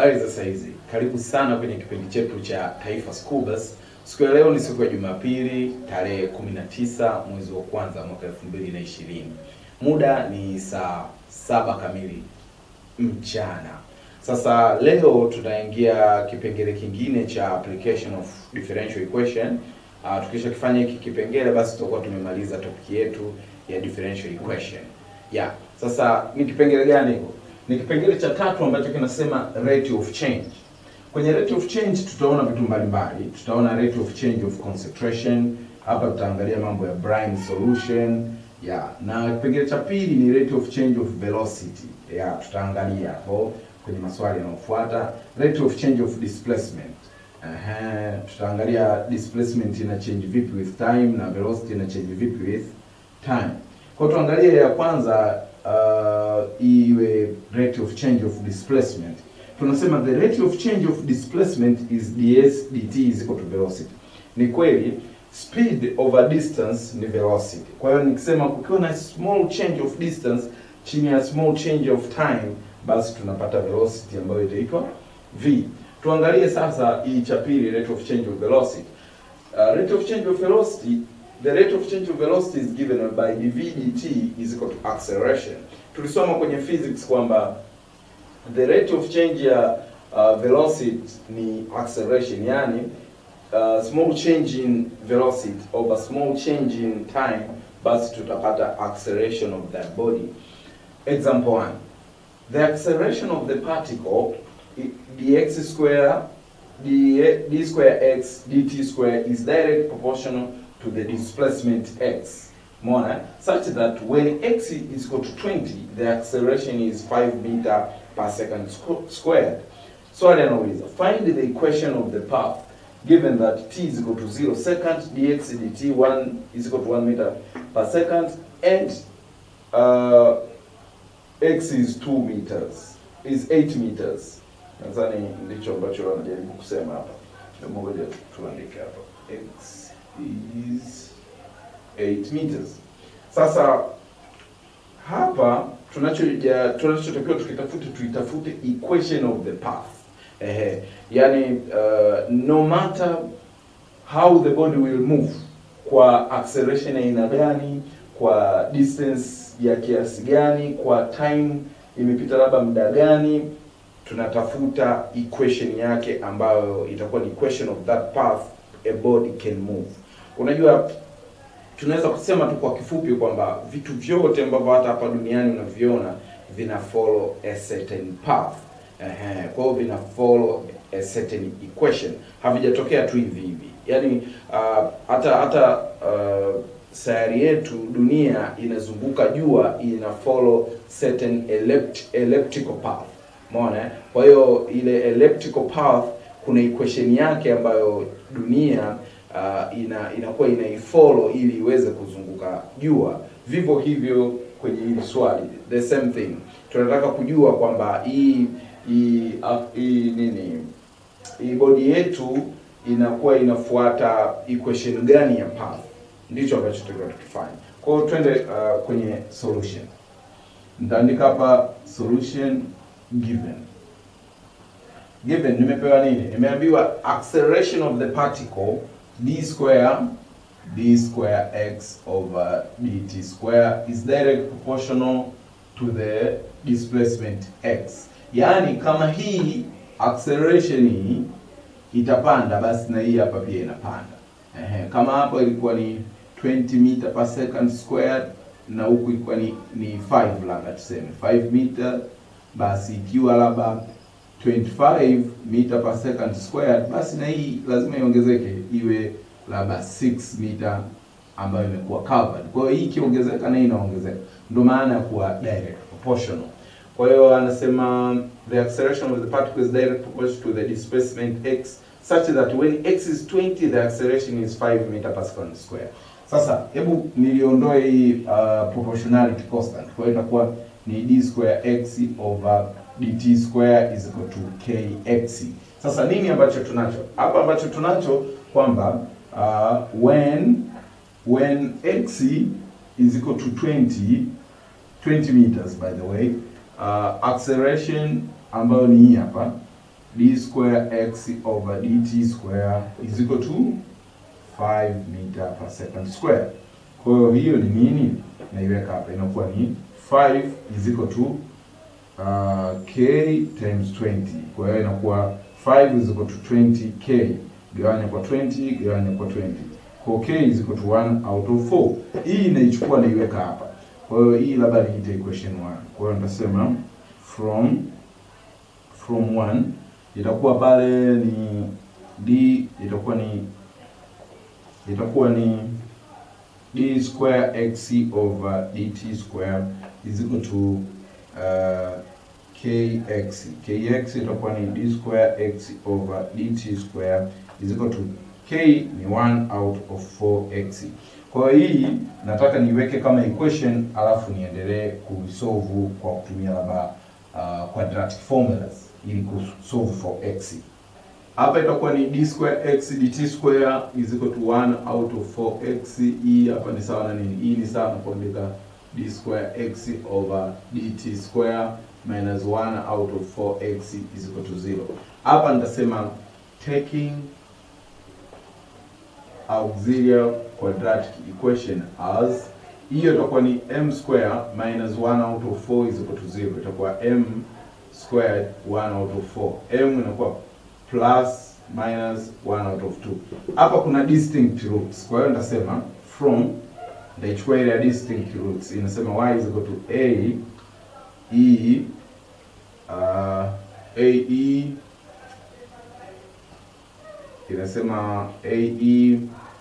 Habari za saizi, karibu sana kwenye kipindi chetu cha Taifa School Bus. Siku ya leo ni siku ya Jumapili tarehe 19 mwezi wa kwanza mwaka 2020. Muda ni saa saba kamili mchana. Sasa leo tutaingia kipengele kingine cha application of differential equation. Uh, tukisha kifanya hiki kipengele basi tutakuwa tumemaliza topic yetu ya differential equation. Yeah. Sasa ni kipengele gani hiko? Ni kipengele cha tatu ambacho kinasema rate of change. Kwenye rate of change tutaona vitu mbalimbali. Tutaona rate of change of concentration. Hapa tutaangalia mambo ya brine solution. Yeah. Na kipengele cha pili ni rate of change of velocity. Yeah, tutaangalia hapo kwenye maswali yanayofuata. Rate of change of displacement. Aha, tutaangalia displacement ina change vipi with time na velocity ina change vipi with time. Kwa tuangalie ya kwanza uh, iwe rate of change of displacement. Tunasema the rate of change of displacement is ds dt is equal to velocity. Ni kweli speed over distance ni velocity. Kwa hiyo nikisema kukiwa na small change of distance chini ya small change of time, basi tunapata velocity ambayo itaitwa v. Tuangalie sasa hii cha pili, rate of change of velocity. Uh, rate of change of velocity the rate of change of velocity is given by dv dt is equal to acceleration. Tulisoma kwenye physics kwamba the rate of change ya uh, velocity ni acceleration, yani uh, small change in velocity over small change in time, basi tutapata acceleration of that body. Example 1. The acceleration of the particle i- dx square d, d square x dt square is direct proportional to the displacement x. Mona, such that when x is equal to 20, the acceleration is 5 meter per second squ- squared. Swali anauliza, find the equation of the path given that t is equal to 0 second, dx dt 1 is equal to 1 meter per second, and uh, x is 2 meters, is 8 meters. Nadhani ndicho ambacho wanajaribu kusema hapa. Hebu Ngoja tuandike hapa. x is 8 meters. Sasa hapa tunachoja tunachotakiwa tukitafute tuitafute equation of the path. Ehe, yani uh, no matter how the body will move kwa acceleration ya aina gani, kwa distance ya kiasi gani, kwa time imepita labda muda gani, tunatafuta equation yake ambayo itakuwa ni equation of that path a body can move. Unajua tunaweza kusema tu kwa kifupi kwamba vitu vyote ambavyo hata hapa duniani unaviona vina follow a certain path. Ehe, kwa hiyo vina follow a certain equation, havijatokea tu hivi hivi. Yaani uh, hata hata uh, sayari yetu dunia inazunguka jua ina follow certain ellept, elliptical path. Umeona? eh? Kwa hiyo ile elliptical path kuna equation yake ambayo dunia uh, ina inakuwa inaifollow ili iweze kuzunguka jua. Vivyo hivyo kwenye hili swali the same thing, tunataka kujua kwamba hii hii ah, hii nini hii bodi yetu inakuwa inafuata equation gani ya path, ndicho ambacho tunataka tukifanya. Kwa hiyo twende uh, kwenye solution. Nitaandika hapa solution given given nimepewa nini? Nimeambiwa acceleration of the particle d square d square x over dt square is direct proportional to the displacement x. Yaani kama hii acceleration hii itapanda, basi na hii hapa pia inapanda. Ehe, kama hapa ilikuwa ni 20 meter per second squared na huku ilikuwa ni, ni 5 labda tuseme 5 meter, basi ikiwa labda 25 meter per second squared, basi na hii lazima iongezeke iwe labda 6 meter ambayo imekuwa covered. Kwa hiyo hii ikiongezeka na hii inaongezeka, ndio maana ya kuwa direct proportional. Kwa hiyo anasema the acceleration of the particle is direct proportional to the displacement x such that when x is 20 the acceleration is 5 meter per second square. Sasa hebu niliondoe hii uh, proportionality constant. Kwa hiyo itakuwa ni d square x over dt square is equal to kx. Sasa nini ambacho tunacho hapa? Ambacho tunacho kwamba uh, when when x is equal to 20 20 meters by the way uh, acceleration ambayo ni hii hapa d square x over dt square is equal to 5 meter per second square. Kwa hiyo hiyo ni nini? Naiweka hapa inakuwa ni 5 is equal to uh, k times 20. Kwa hiyo inakuwa 5 is equal to 20k gawanya kwa 20 gawanya kwa 20. Kwa k is equal to 1 out of 4. Hii naichukua naiweka hapa. Kwa hiyo hii labda niite equation 1. Kwa hiyo nitasema from from 1 itakuwa pale ni d itakuwa ni itakuwa ni d square x over dt square is equal to uh, kx kx itakuwa ni d square x over dt square is equal to k ni 1 out of 4x. Kwa hiyo hii nataka niweke kama equation alafu niendelee kusolve kwa kutumia labda uh, quadratic formulas ili kusolve for x. Hapa itakuwa ni d square x dt square is equal to 1 out of 4x. Hii hapa ni sawa na nini? Hii ni sawa na kuandika d square x over dt square minus 1 out of 4x is equal to 0. Hapa nitasema taking auxiliary quadratic equation as hiyo itakuwa ni m square minus 1 out of 4 is equal to 0. Itakuwa m squared 1 out of 4. m inakuwa plus minus 1 out of 2. Hapa kuna distinct roots. Kwa hiyo nitasema from nitaichukua ile ya distinct roots. Inasema y is equal to a e uh, a e inasema a e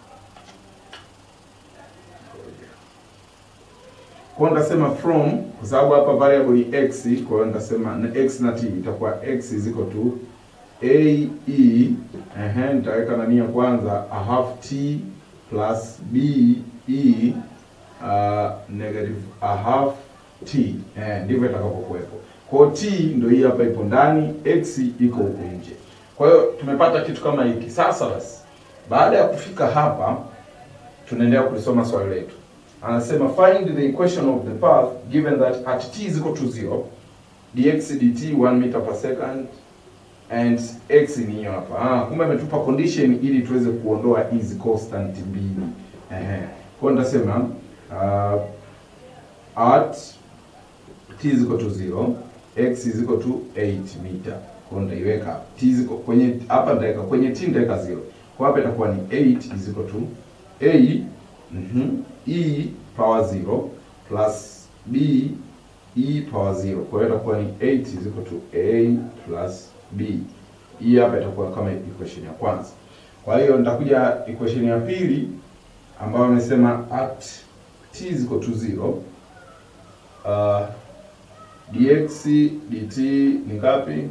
kwa nitasema from kwa sababu hapa variable ni x, kwa hiyo nitasema na x na t itakuwa x is equal to a e ehe, nitaweka nani ya kwanza a half t plus b e uh, negative a half t eh, ndivyo itakapokuwepo. Kwa hiyo t ndio hii hapa ipo ndani, x iko huko nje. Kwa hiyo tumepata kitu kama hiki. Sasa basi, baada ya kufika hapa, tunaendelea kulisoma swali letu. Anasema find the equation of the path given that at t is equal to 0 dx dt 1 meter per second and x ni hiyo hapa. Ah, kumbe ametupa condition ili tuweze kuondoa hizi constant mbili. Ehe. Kwa hiyo nitasema uh, at t is equal to 0 x is equal to 8 meter. Kwa hiyo nitaiweka hapa. t is equal kwenye hapa nitaweka kwenye t nitaweka 0. Kwa hapa itakuwa ni 8 is equal to a mhm e power 0 plus b e power 0. Kwa hiyo itakuwa ni 8 is equal to a plus b. Hii hapa itakuwa kama equation ya kwanza. Kwa hiyo nitakuja equation ya pili ambayo imesema at t is equal to 0 uh, dx dt ni ngapi?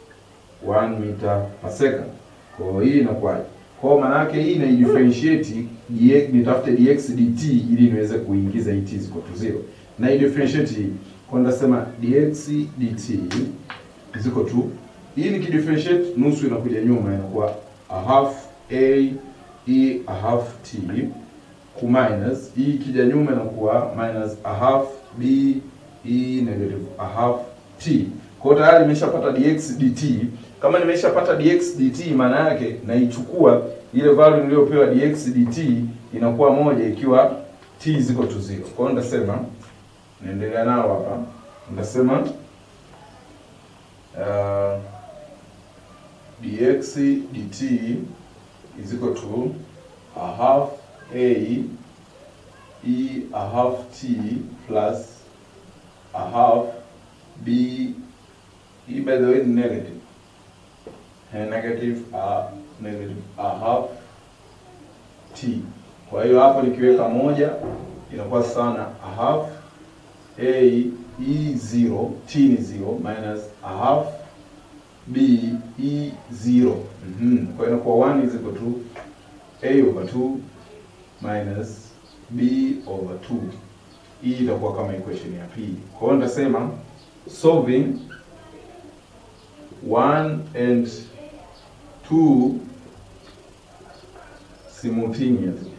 1 meter per second. Kwa hiyo hii inakuwaje? Kwa hiyo maana yake hii ina differentiate dx, nitafute dx dt ili niweze kuingiza hii t is equal to 0. Na hii differentiate hii. Kwa hiyo nitasema dx dt is equal to hii nikidifferentiate nusu inakuja nyuma inakuwa a half a e a half t ku minus hii ikija nyuma inakuwa minus a half b e negative a half t. Kwa hiyo tayari nimeshapata dx dt. Kama nimeshapata dx dt, maana yake naichukua ile value niliyopewa dx dt inakuwa moja ikiwa t is equal to 0. Kwa hiyo nitasema naendelea nao hapa, nitasema uh, dx dt is equal to a half a e a half t plus a half b e by the way ni negative and negative a negative a half t. Kwa hiyo hapo nikiweka moja inakuwa sawa na a half a e 0 t ni 0 minus a half b e 0 mm -hmm. Kwa hiyo inakuwa 1 is equal to a over 2 minus b over 2. Hii itakuwa kama equation ya pili. Kwa hiyo nitasema solving 1 and 2 simultaneously.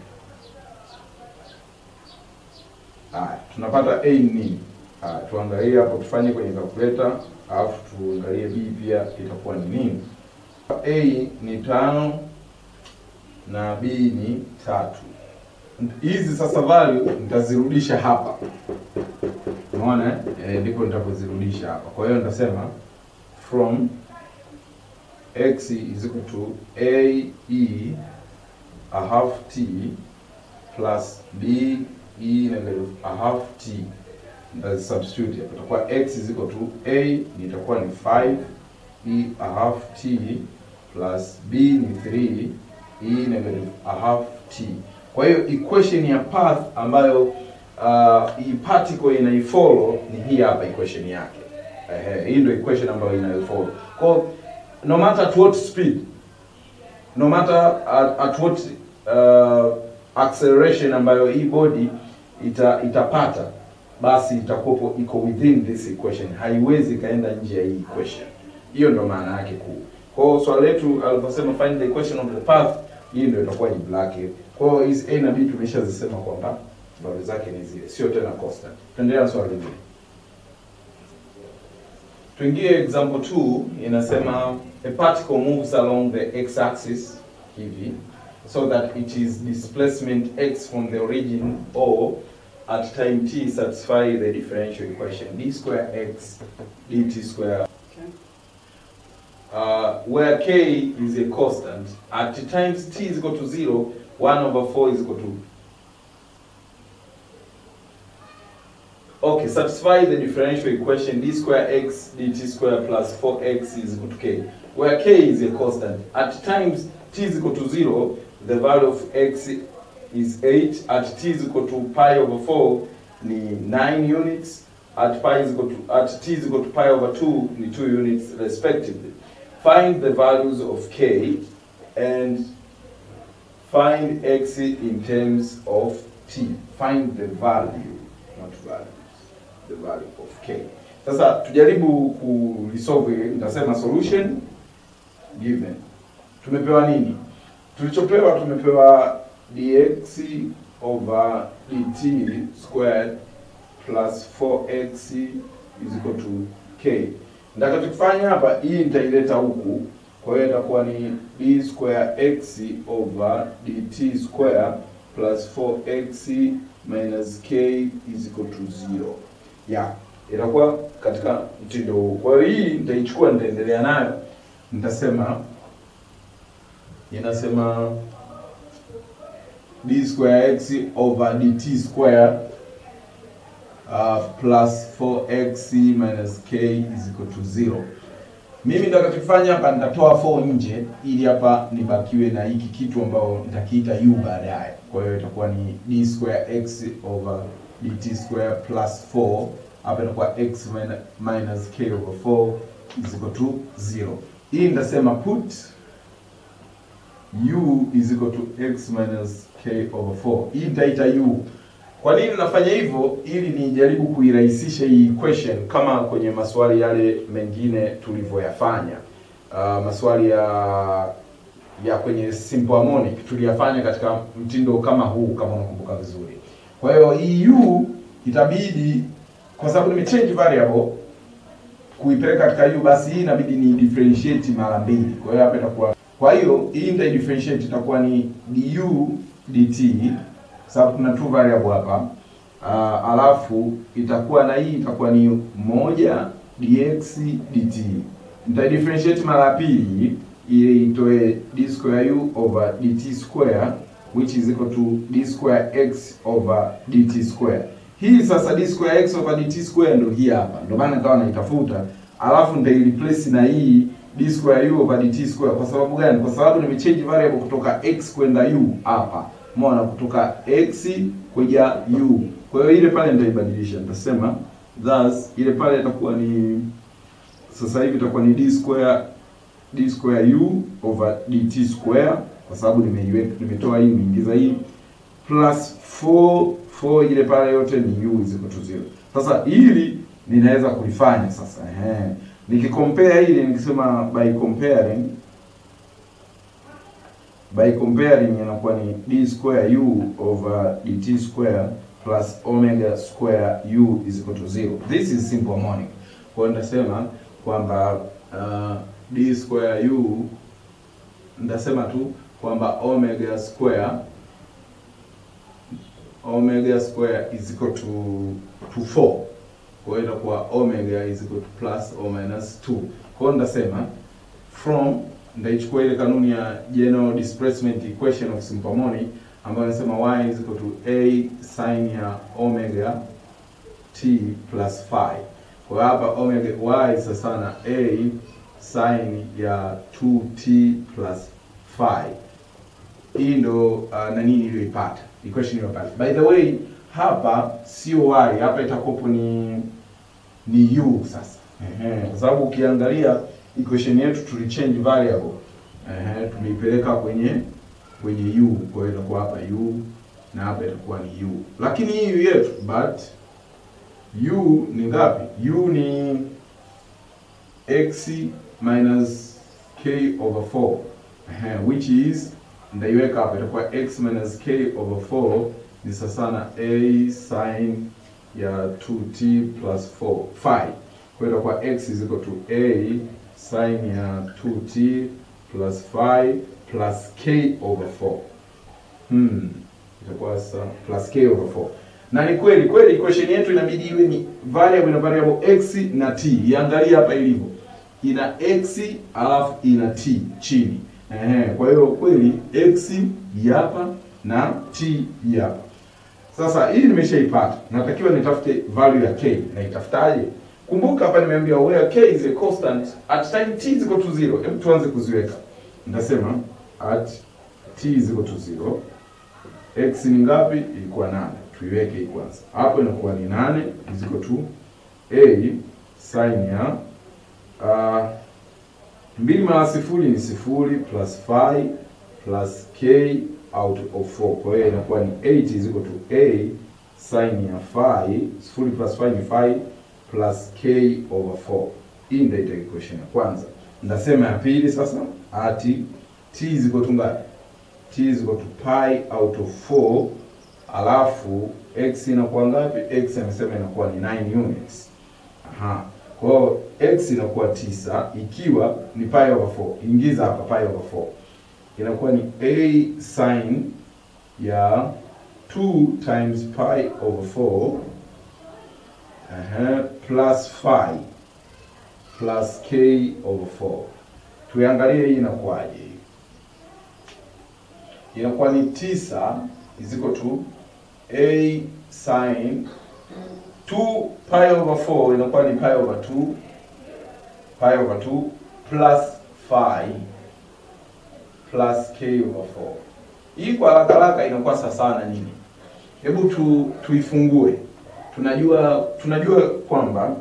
Haya, tunapata a ni nini? Haya, tuangalie hapo, tufanye kwenye calculator alafu tuangalie b pia itakuwa ni nini. A ni tano na b ni tatu. Hizi sasa value nitazirudisha hapa, unaona eh, ndipo nitapozirudisha hapa. Kwa hiyo nitasema from x is equal to a e a half t plus b e negative a half t nita substitute hapa, itakuwa x is equal to a itakuwa ni 5 e a half t plus b ni 3 e negative a half t. Kwa hiyo equation ya path ambayo uh, hii particle inaifollow ni hii hapa equation yake. Ehe, hii ndio equation ambayo inaifollow. Kwa hiyo no matter at what speed no matter at, at what uh, acceleration ambayo hii body ita, itapata basi itakuwa iko within this equation, haiwezi ikaenda nje ya hii equation. Hiyo ndo maana yake kuu. Kwa hiyo swali letu aliposema find the equation of the path, hii ndio itakuwa jibu lake. Kwa hiyo hizi a na b tumeshazisema kwamba value zake ni zile, sio tena constant. Tuendelea na swali lingine. Tuingie example 2 inasema a particle moves along the x axis hivi so that it is displacement x from the origin o at time t satisfy the differential equation d square x dt square uh, where k is a constant at times t is equal to 0 1 over 4 is equal to Okay, satisfy the differential equation d square x dt square plus 4x is equal to k, where k is a constant. At times t is equal to 0, the value of x is 8. At t is equal to pi over 4 ni 9 units. At pi is equal to at t is equal to pi over 2 ni 2 units respectively. Find the values of k and find x in terms of t. Find the value, not value the value of k. Sasa tujaribu kulisolve, nitasema solution given. Tumepewa nini? Tulichopewa tumepewa dx over dt squared plus 4x is equal to k. Nitakachokifanya hapa, hii nitaileta huku, kwa hiyo itakuwa ni d square x over dt square plus 4x minus k is equal to 0 ya itakuwa katika mtindo huu. Kwa hiyo hii nitaichukua, nitaendelea nayo, nitasema inasema d square x over dt square uh, plus 4x minus k is equal to 0. Mimi nitakachofanya hapa nitatoa 4 nje ili hapa nibakiwe na hiki kitu ambao nitakiita u baadaye. Kwa hiyo itakuwa ni d square x over dt square plus 4 hapa itakuwa x minus k over 4 is equal to 0. Hii nitasema put u is equal to x minus k over 4. Hii nitaita u. Kwa nini nafanya hivyo? Ili nijaribu kuirahisisha hii equation kama kwenye maswali yale mengine tulivyoyafanya. Uh, maswali ya ya kwenye simple harmonic tuliyafanya katika mtindo kama huu, kama unakumbuka vizuri. Kwa hiyo hii u itabidi kwa sababu nimechange variable kuipeleka katika u, basi hii inabidi ni differentiate mara mbili. Kwa hiyo hapa itakuwa, kwa hiyo hii nita differentiate itakuwa ni du dt, sababu kuna two variable hapa uh, alafu itakuwa na hii itakuwa ni moja dx dt. Nita differentiate mara ya pili ili itoe d square u over dt square which is equal to d square x over dt square. Hii sasa d square x over dt square ndio hii hapa, ndio maana nikawa naitafuta, alafu nitaireplace na hii d square u over dt square. Kwa sababu gani? Kwa sababu nimechange variable kutoka x kwenda u hapa, umeona, kutoka x kuja u. Kwa hiyo ile pale nitaibadilisha, nitasema thus, ile pale itakuwa ni sasa hivi itakuwa ni d square d square u over dt square kwa sababu nimeiweka nimetoa hii nimeingiza hii plus 4 4 ile pale yote ni u is equal to 0. Sasa hili ninaweza kulifanya sasa, ehe, nikicompare hili nikisema by comparing by comparing inakuwa ni d square u over dt square plus omega square u is equal to 0. This is simple harmonic. Kwa hiyo nitasema kwamba uh, d square u nitasema tu kwamba omega square omega square is equal to to 4 kwa hiyo itakuwa omega is equal to plus or minus 2 kwa hiyo nitasema from ndaichukua ile kanuni ya general displacement equation of simple harmonic ambayo inasema y is equal to a sin ya omega t plus phi. Kwa hiyo hapa omega y sasa na a sin ya 2t plus phi. Hii ndo uh, nani niliyoipata equation niliyopata. By the way, hapa sio y, hapa itakopo ni ni u sasa. Ehe, kwa sababu ukiangalia equation yetu tulichange variable. Ehe, tumeipeleka kwenye kwenye u, kwa hiyo itakuwa hapa u na hapa itakuwa ni u. Lakini hii u yetu but u ni ngapi? u ni x minus k over 4 Ehe, which is ndaiweka hapa itakuwa x minus k over 4 ni sasa na a sin ya 2t plus 4 phi. Kwa hiyo itakuwa x is equal to a sin ya 2t plus phi plus k over 4. Hmm. Itakuwa sasa plus k over 4. Na ni kweli kweli equation yetu inabidi iwe ni variable na variable x na t. Iangalie hapa ilivyo. Ina x alafu ina t chini. Ehe, kwa hiyo kweli x hapa na t hapa. Sasa hii nimeshaipata. Natakiwa nitafute value ya k. Na itafutaje? Kumbuka hapa nimeambia where k is a constant at time t is equal to 0. Hebu tuanze kuziweka. Nitasema at t is equal to 0. X ni ngapi? Ilikuwa 8. Tuiweke hii kwanza. Hapo inakuwa ni 8 is equal to a sin ya uh, mbili mara sifuri ni sifuri plus phi plus k out of 4. Kwa hiyo inakuwa ni 8 is equal to a sin ya phi, sifuri plus phi ni phi plus k over 4. Hii ndio ita equation ya kwanza. Ndasema ya pili sasa ati t is equal to ngapi? t is equal to pi out of 4 alafu x inakuwa ngapi? x amesema inakuwa ni 9 units. Aha. Kwa hiyo x inakuwa tisa ikiwa ni pi over 4. Ingiza hapa pi over 4. Inakuwa ni a sin ya 2 times pi over 4 Aha, plus phi plus k over 4. Tuangalie hii inakuwaje hii. Inakuwa ni tisa is equal to a sin 2 pi over 4 inakuwa ni pi over 2 pi over 2 plus phi plus k over 4. Hii kwa haraka haraka inakuwa sawa sana nini? Hebu tu tuifungue. Tunajua tunajua kwamba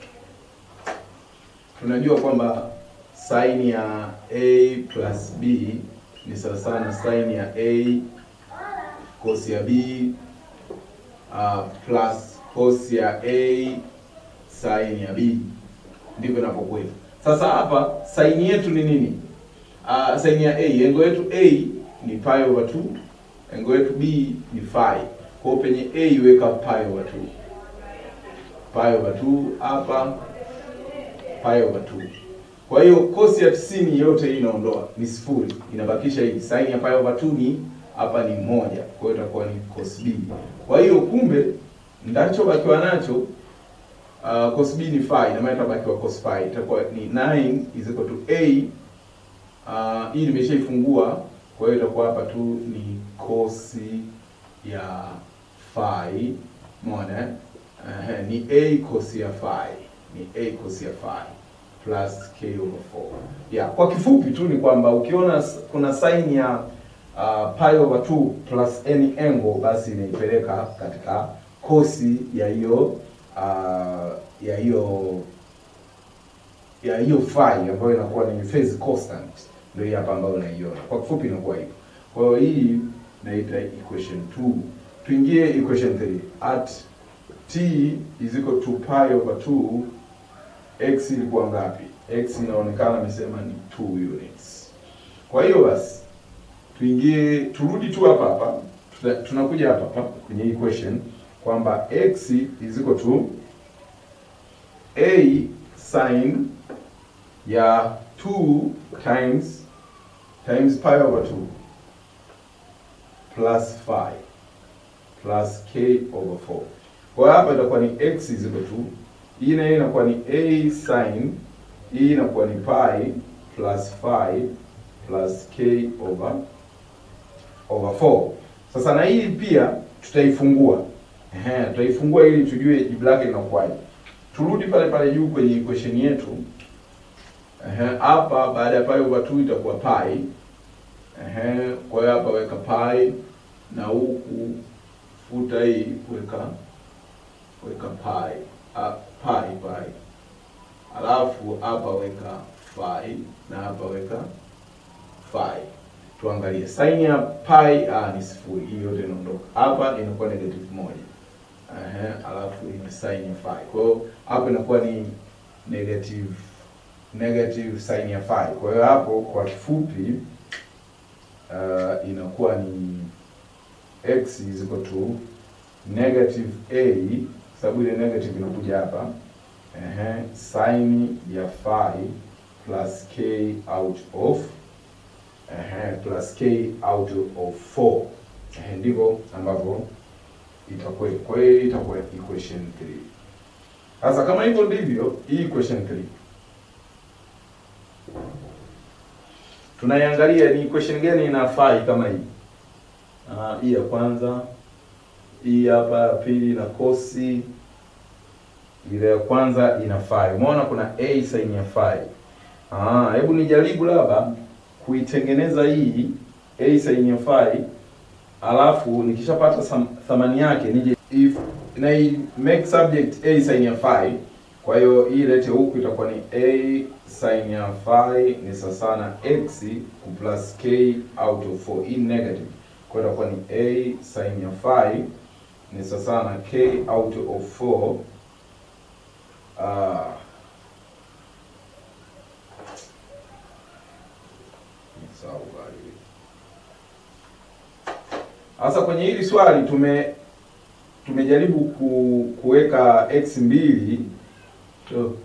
tunajua kwamba sin ya a plus b ni sawa sana sin ya a cos ya b uh, plus cos ya a sin ya b, ndivyo inapokuwa. Sasa hapa sin yetu ni nini? Uh, sin ya a, engo yetu a ni pi over 2, engo yetu b ni phi. Kwa hiyo penye a iweka pi over 2, pi over 2 hapa pi over 2. Kwa hiyo cos ya 90 yote hii inaondoa, ni sifuri, inabakisha hii sin ya pi over 2 ni hapa ni moja, kwa hiyo itakuwa ni cos b. Kwa hiyo kumbe ndachobakiwa nacho uh, cos b ni phi, na maana itabakiwa cos phi, itakuwa ni 9 is equal to a uh, hii nimeshaifungua, kwa hiyo itakuwa hapa tu ni cos ya phi, umeona uh, ni a cos ya phi, ni a cos ya phi plus k over 4. Yeah, kwa kifupi tu ni kwamba ukiona kuna sign ya uh, pi over 2 plus any angle basi inaipeleka katika kosi ya hiyo uh, ya hiyo ya hiyo phi ambayo inakuwa ni phase constant, ndio hii hapa ambayo unaiona. Kwa kifupi inakuwa hivyo. Kwa hiyo hii naita equation 2. Tuingie equation 3. At t is equal to pi over 2 x ilikuwa ngapi? x inaonekana amesema ni 2 units. Kwa hiyo basi tuingie turudi tu hapa hapa, tunakuja hapa hapa kwenye equation kwamba x is equal to a sin ya 2 times times pi over 2 plus 5 plus k over 4. Kwa hiyo hapa itakuwa ni x is equal to hii na hii inakuwa ni a sin hii inakuwa ni pi plus 5 plus k over over 4. Sasa na hii pia tutaifungua. Ehe, tutaifungua ili tujue jibu lake linakuwaje. Turudi pale pale juu kwenye equation yetu. Ehe, hapa baada ya pi over 2 itakuwa pi. Ehe, kwa hiyo hapa weka pi na huku futa hii weka weka pi. Ah, pi pi. Alafu hapa weka phi na hapa weka phi. Tuangalie sin ya pi ah, ni sifuri, hii yote inaondoka. Hapa inakuwa negative moja. Ehe, alafu hii ni sin ya phi. Kwa hiyo hapa inakuwa ni negative negative sin ya phi. Kwa hiyo hapo kwa kifupi uh, inakuwa ni x is equal to negative a, sababu ile negative inakuja hapa ehe, sin ya phi plus k out of ehe, plus k out of 4 ehe, ndivyo ambavyo itakuwa. Kwa hiyo itakuwa equation 3. Sasa kama hivyo ndivyo, hii equation 3 tunaiangalia ni equation gani inafai kama hii. Ah, hii ya kwanza, hii hapa ya pili na kosi ile ya kwanza inafai. Umeona kuna a sin ya phi. Ah, hebu nijaribu labda kuitengeneza hii a sin ya phi, alafu nikishapata sam- thamani yake nije if na i make subject a sin ya phi. Kwa hiyo hii lete huku itakuwa ni a sin ya phi ni sawa na x ku plus k out of 4 in negative. Kwa hiyo itakuwa ni a sin ya phi ni sawa na k out of 4 Ah. Sawa bali. Sasa kwenye hili swali tume tumejaribu ku, kuweka x mbili to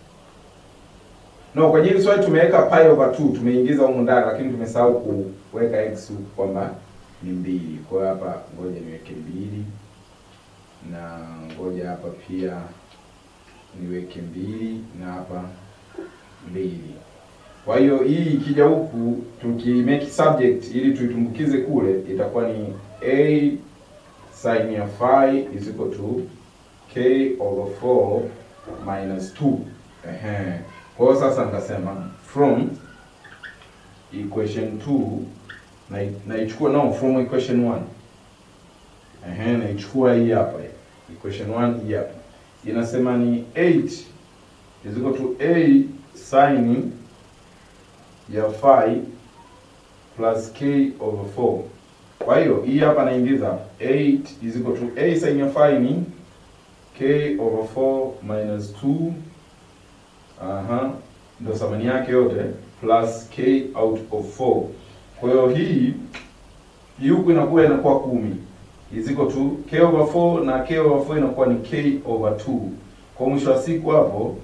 No, kwenye hili swali tumeweka pi over 2 tumeingiza humu ndani lakini tumesahau kuweka x huku kwamba ni mbili. Kwa hiyo hapa ngoja niweke mbili na ngoja hapa pia niweke mbili na hapa mbili. Kwa hiyo hii ikija huku tukimake subject ili tuitumbukize kule itakuwa ni a sin ya phi is equal to k over 4 minus 2. Ehe. Kwa hiyo sasa nikasema from equation 2 na naichukua no from equation 1. Ehe, naichukua hii hapa. Equation 1 hii hapa inasema ni 8 is equal to a sin ya phi plus k over 4. Kwa hiyo hii hapa naingiza 8 is equal to a sin ya phi ni k over 4 minus 2 aha, ndio thamani yake yote plus k out of 4. Kwa hiyo hii hii huku inakuwa inakuwa kumi is equal to k over 4 na k over 4 inakuwa ni k over 2. Kwa mwisho wa siku hapo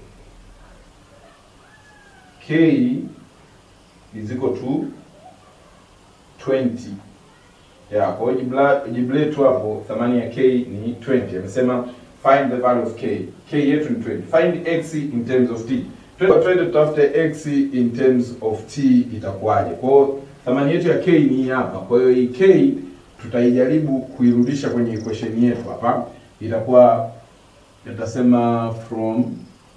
k is equal to 20. Ya, kwa hiyo jibu la- jibu letu hapo thamani ya k ni 20. Amesema find the value of k. k yetu ni 20. Find x in terms of t. Twende twende tutafute x in terms of t itakuwaje. Kwa hiyo thamani yetu ya k ni hii hapa. Kwa hiyo hii k tutaijaribu kuirudisha kwenye equation yetu hapa. Itakuwa itasema from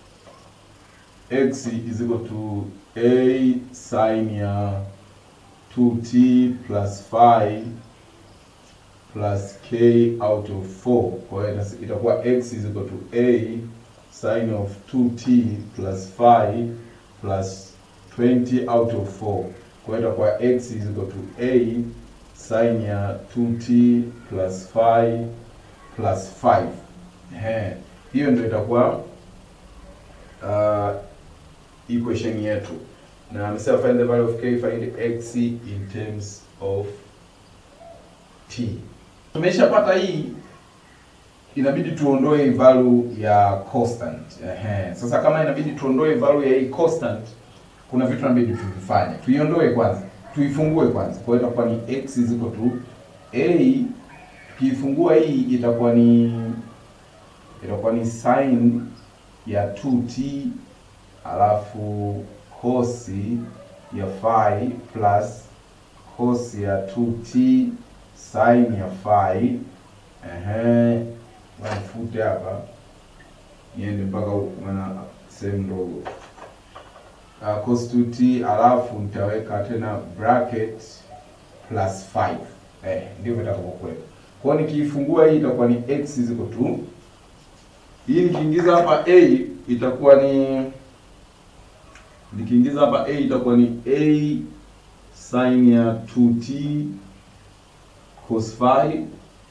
x is equal to a sin ya 2t plus 5 plus k out of 4. Kwa hiyo itas- itakuwa x is equal to a sin of 2t plus 5 plus 20 out of 4. Kwa hiyo itakuwa x is equal to a sin ya 2t plus 5 plus 5. Ehe, hiyo ndio itakuwa uh, equation yetu na amesema find the value of k find x in terms of t. Tumeshapata hii, inabidi tuondoe hii value ya constant. Ehe, sasa kama inabidi tuondoe value ya hii constant, kuna vitu inabidi tuvifanye. Tuiondoe kwanza, tuifungue kwanza. Kwa hiyo itakuwa ni x is equal to a, tukiifungua hii itakuwa ni itakuwa ni sin ya 2t alafu cos ya phi plus cos ya 2t sin ya phi. Ehe, nifute hapa niende mpaka huku, maana sehemu ndogo. Uh, cos 2t alafu nitaweka tena bracket plus 5. Eh, ndio vitakavyokuwepo. Kwa hiyo nikiifungua hii itakuwa ni x is equal to hii nikiingiza hapa a itakuwa ni nikiingiza hapa a itakuwa ni a sin ya 2t cos phi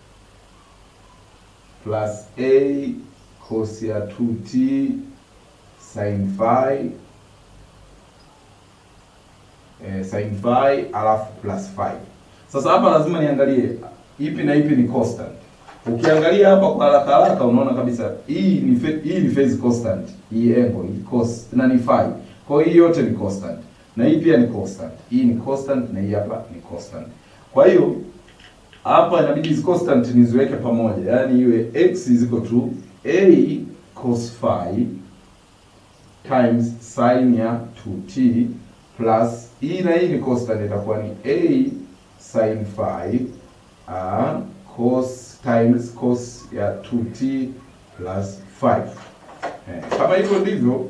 plus a cos ya 2t sin phi eh, sin phi alafu plus phi. Sasa hapa lazima niangalie ipi na ipi ni constant. Ukiangalia hapa kwa haraka haraka unaona kabisa hii ni fe, hii ni phase constant, hii angle hii cos na ni phi. Kwa hiyo hii yote ni constant na hii pia ni constant. Hii ni constant na hii hapa ni constant. Kwa hiyo hapa inabidi hizi constant niziweke pamoja, yaani iwe x is equal to a cos phi times sin ya 2t plus hii na hii ni constant, itakuwa ni a sin phi uh, cos times cos ya 2t plus 5. Eh, kama hivyo ndivyo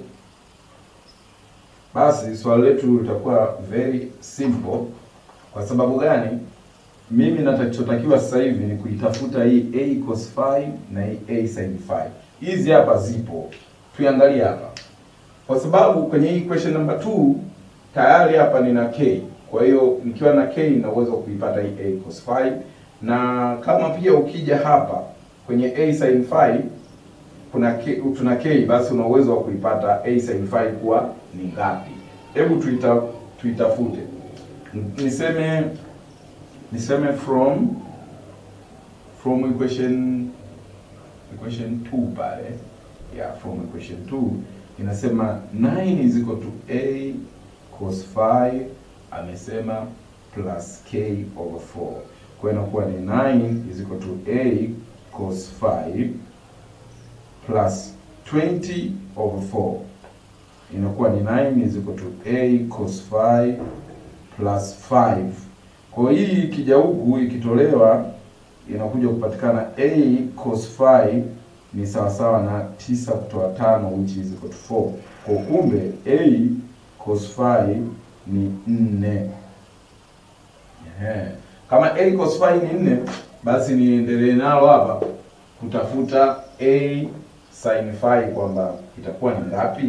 basi swali letu litakuwa very simple. Kwa sababu gani? Mimi natachotakiwa sasa hivi ni kuitafuta hii a cos phi na hii a sin phi. Hizi hapa zipo, tuiangalie hapa, kwa sababu kwenye hii question number 2 tayari hapa nina k. Kwa hiyo nikiwa na k na uwezo wa kuipata hii a cos phi, na kama pia ukija hapa kwenye a sin phi kuna k, tuna k, basi una uwezo wa kuipata a sin phi kuwa ni ngapi? Hebu tuita tuitafute, niseme niseme from from equation equation 2 pale, yeah, from equation 2 inasema 9 is equal to a cos phi, amesema plus k over 4. Kwa hiyo inakuwa ni 9 is equal to a cos phi plus 20 over 4 inakuwa ni 9 is equal to a cos phi plus 5. Kwa hiyo hii ikija huku ikitolewa inakuja kupatikana a cos phi ni sawasawa na tisa kutoa tano which is equal to 4. Kwa kumbe a cos phi ni 4. Ehe. Kama a cos phi ni 4 basi niendelee nalo hapa kutafuta a sin phi kwamba itakuwa ni ngapi?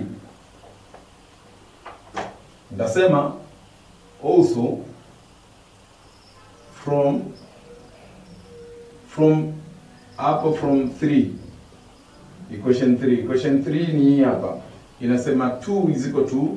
Nitasema also from from hapo from 3 equation 3 equation 3 ni hii hapa inasema 2 is equal to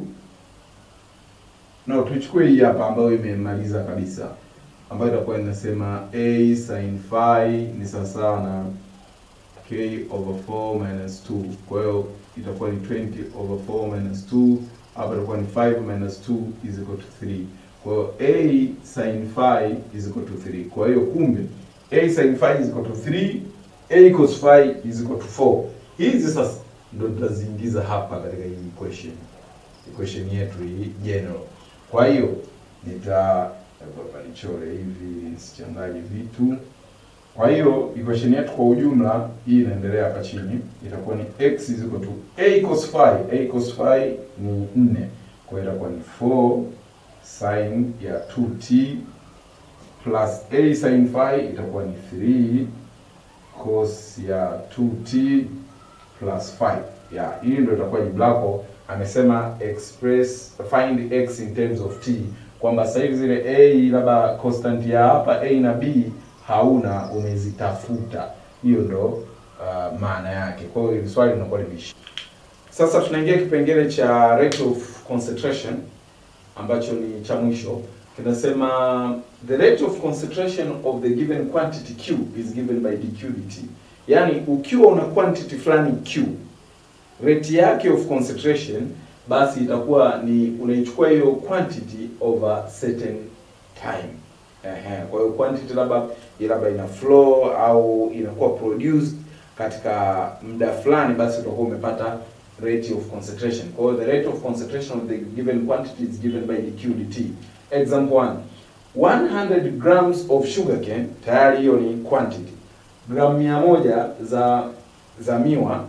no, tuchukue hii hapa ambayo imemaliza kabisa, ambayo itakuwa inasema a sin phi ni sawasawa na k over 4 minus 2. Kwa hiyo itakuwa ni 20 over 4 minus 2, hapa itakuwa ni 5 minus 2 is equal to 3. Kwa hiyo a sin phi is equal to 3. Kwa hiyo kumbe a sin phi is equal to 3, a cos phi is equal to 4. Hizi sasa ndo tutaziingiza hapa katika hii equation, equation yetu hii general. Kwa hiyo nita hapa nichore hivi nisichanganye vitu. Kwa hiyo equation yetu kwa ujumla hii inaendelea hapa chini, itakuwa ni x is equal to a cos phi. a cos phi ni 4, kwa hiyo itakuwa ni 4 sin ya 2t plus a sin phi itakuwa ni 3 cos ya 2t plus 5. Ya, hii ndio itakuwa jibu lako. Amesema express find x in terms of t, kwamba sasa hivi zile a labda constant ya hapa a na b hauna, umezitafuta. Hiyo ndo uh, maana yake. Kwa hiyo hili swali linakuwa limeisha. Sasa tunaingia kipengele cha rate of concentration ambacho ni cha mwisho kinasema the rate of concentration of the given quantity q is given by dq dt. Yaani ukiwa una quantity fulani q, rate yake of concentration basi itakuwa ni unaichukua hiyo quantity over certain time. Ehe, kwa hiyo quantity labda labda ina flow au inakuwa produced katika muda fulani, basi utakuwa umepata rate of concentration. Kwa hiyo the rate of concentration of the given quantity is given by dq dt. Example 1. 100 grams of sugarcane, tayari hiyo ni quantity. Gramu mia moja za za miwa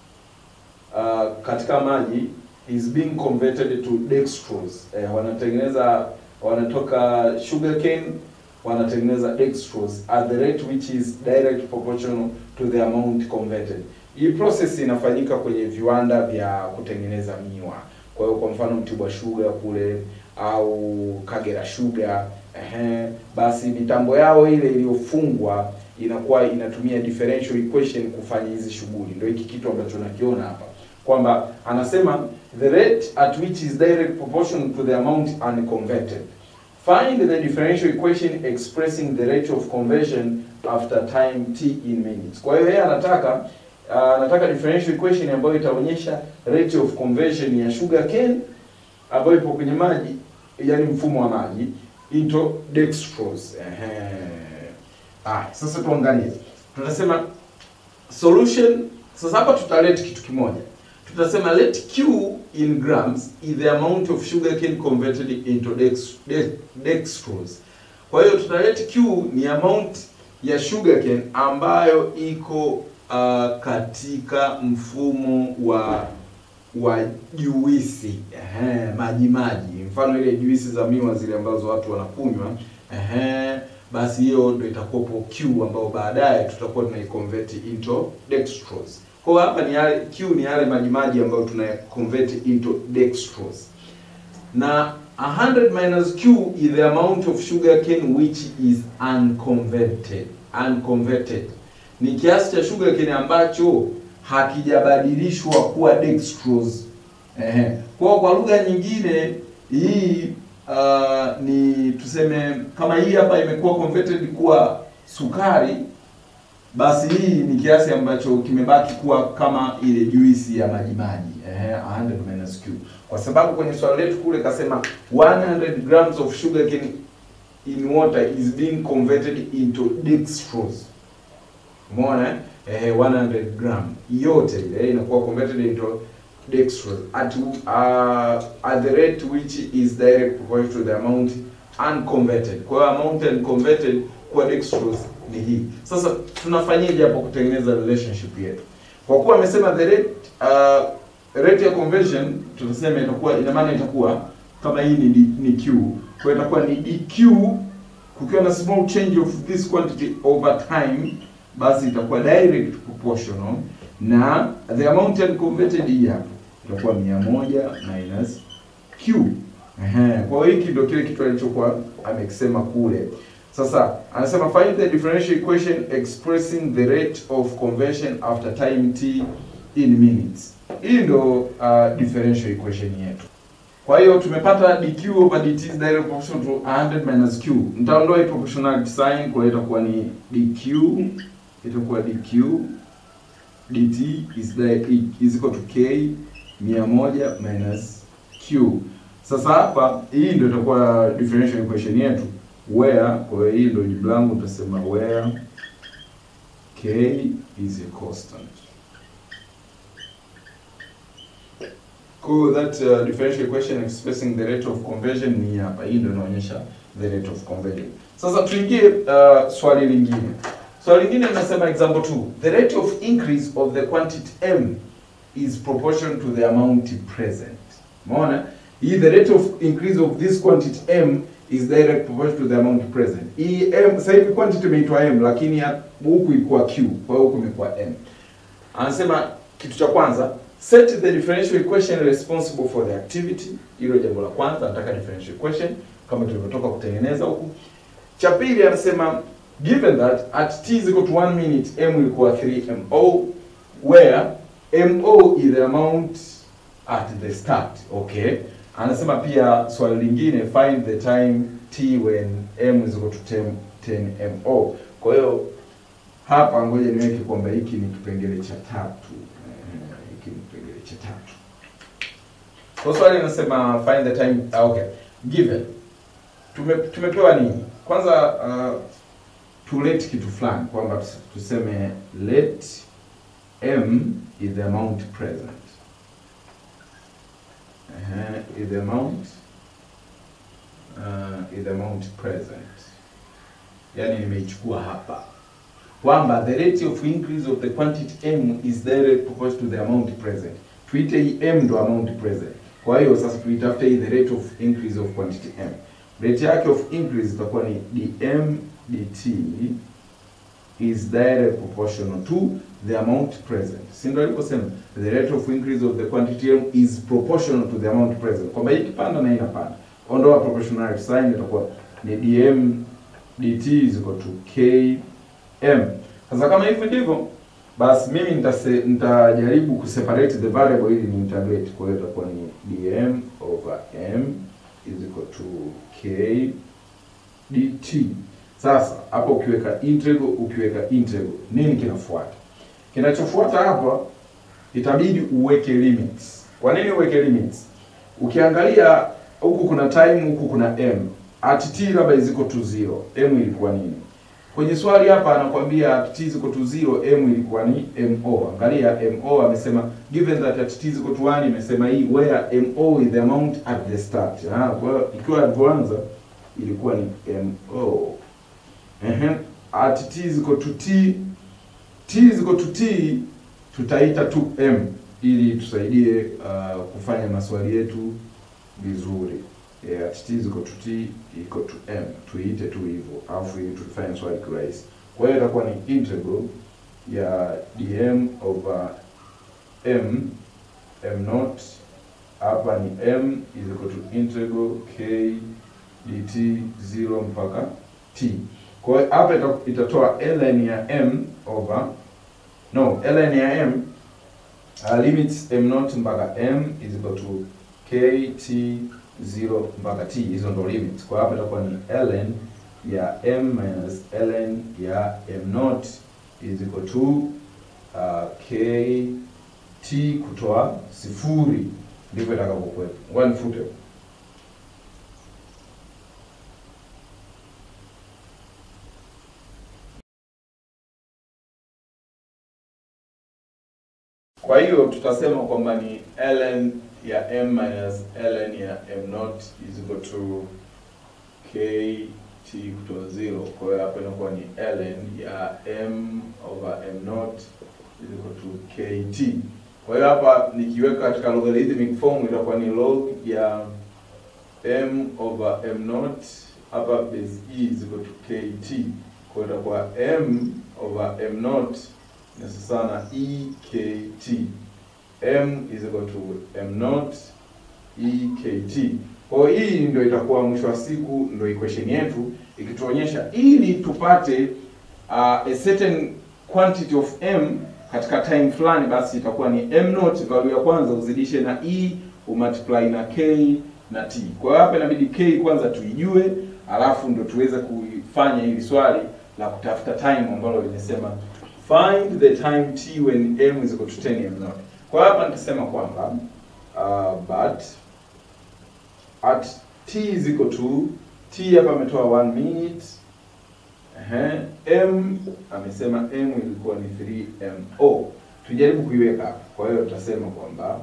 uh, katika maji is being converted to dextrose. Eh, wanatengeneza wanatoka sugarcane wanatengeneza dextrose at the rate which is direct proportional to the amount converted. Hii process inafanyika kwenye viwanda vya kutengeneza miwa. Kwa hiyo kwa mfano Mtibwa Sugar kule au Kagera Sugar, ehe, basi mitambo yao ile iliyofungwa inakuwa inatumia differential equation kufanya hizi shughuli. Ndio hiki kitu ambacho nakiona hapa kwamba anasema the rate at which is direct proportional to the amount unconverted. Find the differential equation expressing the rate of conversion after time t in minutes. Kwa hiyo yeye anataka uh, anataka differential equation ambayo itaonyesha rate of conversion ya sugar cane ambayo ipo kwenye maji, yani mfumo wa maji into dextrose. Ehe. Ah, sasa tuangalie. Tunasema solution. Sasa hapa tutalete kitu kimoja. Tutasema let Q in grams is the amount of sugarcane converted into dex, dex, dextrose. Kwa hiyo tutalete Q ni amount ya sugarcane ambayo iko uh, katika mfumo wa wa juisi ehe, maji maji, mfano ile juisi za miwa zile ambazo watu wanakunywa ehe, basi hiyo ndio itakuwapo Q ambayo baadaye tutakuwa tunaiconvert into dextrose. Kwa hiyo hapa ni yale Q ni yale maji maji ambayo tuna convert into dextrose. Na 100 minus Q is the amount of sugar cane which is unconverted. Unconverted. Ni kiasi cha sugar cane ambacho hakijabadilishwa kuwa dextrose. Ehe. Kwa kwa lugha nyingine hii uh, ni tuseme kama hii hapa imekuwa converted kuwa sukari basi hii ni kiasi ambacho kimebaki kuwa kama ile juisi ya maji maji eh, 100 minus Q, kwa sababu kwenye swali letu kule kasema 100 grams of sugar cane in water is being converted into dextrose. Umeona eh, 100 gram yote ile inakuwa converted into dextrose at uh, at the rate which is direct proportional to the amount unconverted. Kwa hiyo amount unconverted kwa dextrose ni hii. Sasa tunafanyaje hapo kutengeneza relationship yetu? Kwa kuwa amesema the rate uh, rate ya conversion tutasema itakuwa ina maana itakuwa kama hii ni, D, ni Q. Kwa hiyo itakuwa ni dq kukiwa na small change of this quantity over time basi itakuwa direct proportional na the amount unconverted hii hapa itakuwa 100 minus Q. Ehe, kwa hiyo hiki ndio kile kitu alichokuwa amekisema kule. Sasa anasema find the differential equation expressing the rate of conversion after time t in minutes. Hii ndio uh, differential equation yetu. Kwa hiyo tumepata dq over dt is direct proportional to 100 minus q. Nitaondoa hii proportionality sign, kwa hiyo itakuwa ni dq itakuwa dq dt is, di- is equal to k 100 minus q. Sasa hapa hii ndio itakuwa differential equation yetu where, kwa hiyo hii ndio jibu langu, utasema where k is a constant. Kwa hiyo that uh, differential equation expressing the rate of conversion ni hapa, hii ndio inaonyesha the rate of conversion. Sasa tuingie uh, swali lingine. Swali lingine linasema example 2. The rate of increase of the quantity m is proportional to the amount present. Umeona? Hii the rate of increase of this quantity m is direct proportional to the amount present. Hii m sasa hivi quantity imeitwa m lakini ya- huku ilikuwa q, kwa hiyo huku imekuwa m. Anasema kitu cha kwanza set the differential equation responsible for the activity. Hilo jambo la kwanza, nataka differential equation kama tulivyotoka kutengeneza huku. Cha pili anasema given that at t is equal to 1 minute m ilikuwa 3 mo where mo is the amount at the start. Okay. Anasema pia swali lingine find the time t when m is equal to 10, 10 mo. Kwa hiyo hapa ngoja niweke kwamba hiki ni kipengele cha tatu. Eh, Hiki ni kipengele cha tatu. Kwa swali linasema find the time ah, okay. Given. Tume, tumepewa nini? Kwanza uh, tulete kitu fulani kwamba tus- tuseme let m is the amount present. Uh, is the amount uh, is the amount present. Yaani nimeichukua hapa kwamba the rate of increase of the quantity m is directly proportional to the amount present. Tuite hii m ndo amount present. Kwa hiyo sasa tuitafute hii the rate of increase of quantity m. Rate yake of increase itakuwa ni dm dt is direct proportional to the amount present. Si ndio aliposema the rate of increase of the quantity m is proportional to the amount present. Kwamba hii ikipanda na hii inapanda. Ondoa proportionality sign itakuwa ni dm dt is equal to km. Sasa kama hivi ndivyo basi mimi nitase, nitajaribu kuseparate the variable ili ni integrate. Kwa hiyo itakuwa ni dm over m is equal to k dt. Sasa hapo ukiweka integral, ukiweka integral nini kinafuata? Kinachofuata hapa itabidi uweke limits. Kwa nini uweke limits? Ukiangalia huku kuna time, huku kuna m. At t labda is equal to 0, m ilikuwa nini? Kwenye swali hapa anakwambia at t is equal to 0, m ilikuwa ni mo. Angalia mo amesema given that at t is equal to 1 imesema hii where mo is the amount at the start. Ah, kwa hiyo ikiwa alivyoanza ilikuwa ni mo. Ehe, at t is equal to t t is equal to t tutaita tu m ili tusaidie uh, kufanya maswali yetu vizuri. Yeah, at t is equal to t equal to m tuiite tu hivyo, alafu ili tufanye swali kirahisi. Kwa hiyo itakuwa ni integral ya dm over m m naught hapa ni m is equal to integral k dt 0 mpaka t. Kwa hiyo hapa ita- itatoa ln ya m over no ln ya m uh, limits m naught mpaka m is equal to kt 0 mpaka t. Hizo ndo limits. Kwa hapa itakuwa ni ln ya m minus ln ya m naught is equal to uh, kt kutoa sifuri, ndivyo itakavyokuwepo. Ngoja nifute huko. Kwa hiyo tutasema kwamba ni ln ya m minus ln ya m naught is equal to kt kutoa 0. Kwa hiyo hapa inakuwa ni ln ya m over m naught is equal to kt. Kwa hiyo hapa nikiweka katika logarithmic form itakuwa ni log ya m over m naught hapa base e is equal to kt. Kwa hiyo itakuwa m over m naught ni sawa na ekt. m is equal to m naught ekt. Kwa hiyo hii ndio itakuwa mwisho wa siku ndio equation yetu ikituonyesha ili tupate uh, a certain quantity of m katika time fulani, basi itakuwa ni m naught value ya kwanza uzidishe na e umultiply na k na t. Kwa hiyo hapa inabidi k kwanza tuijue, alafu ndo tuweze kuifanya hili swali la kutafuta time ambalo limesema find the time t when m is equal to 10 m naught. Kwa hiyo hapa nitasema kwamba uh, but at t is equal to t hapa ametoa 1 minute Ehe, m amesema m ilikuwa ni 3mo. Tujaribu kuiweka hapa. Kwa hiyo tutasema kwamba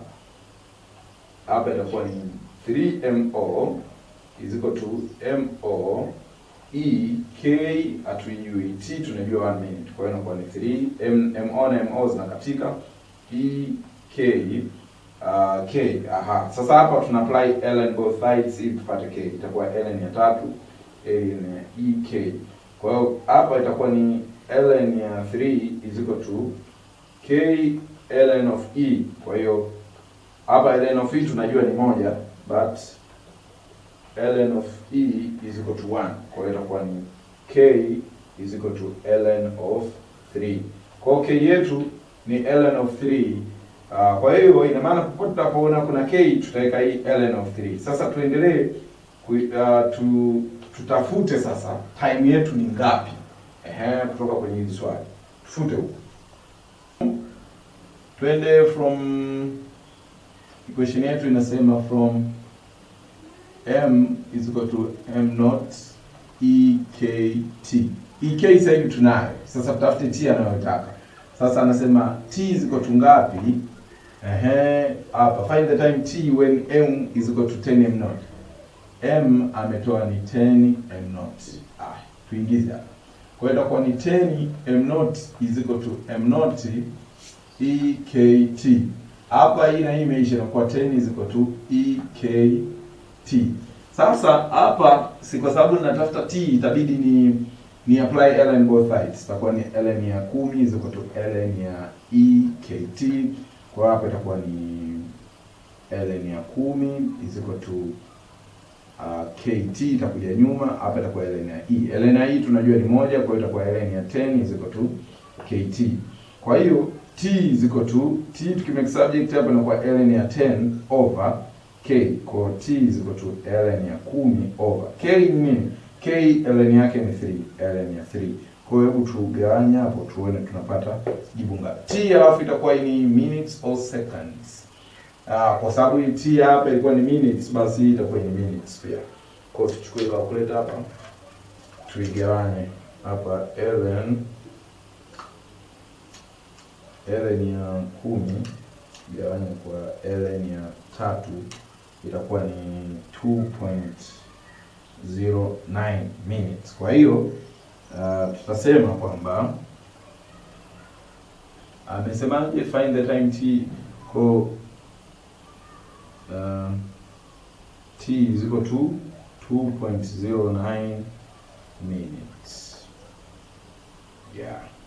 hapa itakuwa ni 3mo is equal to mo e k hatuijui, t tunajua 1 minute. Kwa hiyo inakuwa ni 3 m mo na mo zinakatika e k uh, k. Aha, sasa hapa tuna apply ln both sides ili tupate k. Itakuwa ln ya tatu ln ya e k. Kwa hiyo hapa itakuwa ni ln ya 3 is equal to k ln of e. Kwa hiyo hapa ln of e tunajua ni moja but ln of e is equal to 1. Kwa hiyo itakuwa ni k is equal to ln of 3. Kwa hiyo k yetu ni ln of 3. Uh, kwa hiyo ina maana popote tutapoona kuna k tutaweka hii ln of 3. Sasa tuendelee ku, uh, tu, tutafute sasa time yetu ni ngapi? Ehe, kutoka kwenye hili swali tufute huko, twende from equation yetu inasema from m is equal to m naught ekt. ek sasa hivi tunayo, sasa tutafute t anayotaka. Sasa anasema t is equal to ngapi? Ehe, hapa find the time t when m is equal to 10 m naught. m ametoa ni 10 m naught. Ah, tuingize hapa. Kwa hiyo itakuwa ni 10 m naught is equal to m naught ekt. Hapa hii na hii imeisha inakuwa 10 is equal to ekt. Sasa hapa si kwa sababu ninatafuta t itabidi ni ni apply ln both sides. Itakuwa ni ln ya 10 is equal to ln ya ekt. Kwa hapa itakuwa ni ln ya 10 is equal to uh, kt itakuja nyuma, hapa itakuwa ln ya e. ln ya e tunajua ni moja, kwa hiyo itakuwa ln ya 10 is equal to kt. Kwa hiyo t is equal to t tukimake subject hapa inakuwa ln ya 10 over k. Kwa hiyo t is equal to ln ya 10 over k ni nini? k ln yake ni 3, ln ya 3. Kwa hiyo hebu tugawanye hapo tuone tunapata jibu ngapi. t alafu itakuwa ni minutes or seconds. Ah, kwa sababu hii t hapa ilikuwa ni minutes, basi hii itakuwa ni minutes pia. Kwa hiyo tuchukue calculator hapa tuigawanye hapa ln ln ya kumi gawanya kwa ln ya tatu itakuwa ni 2.09 minutes. Kwa hiyo uh, tutasema kwamba amesemaje, find the time t kwa uh, t is equal to 2.09 minutes. Yeah.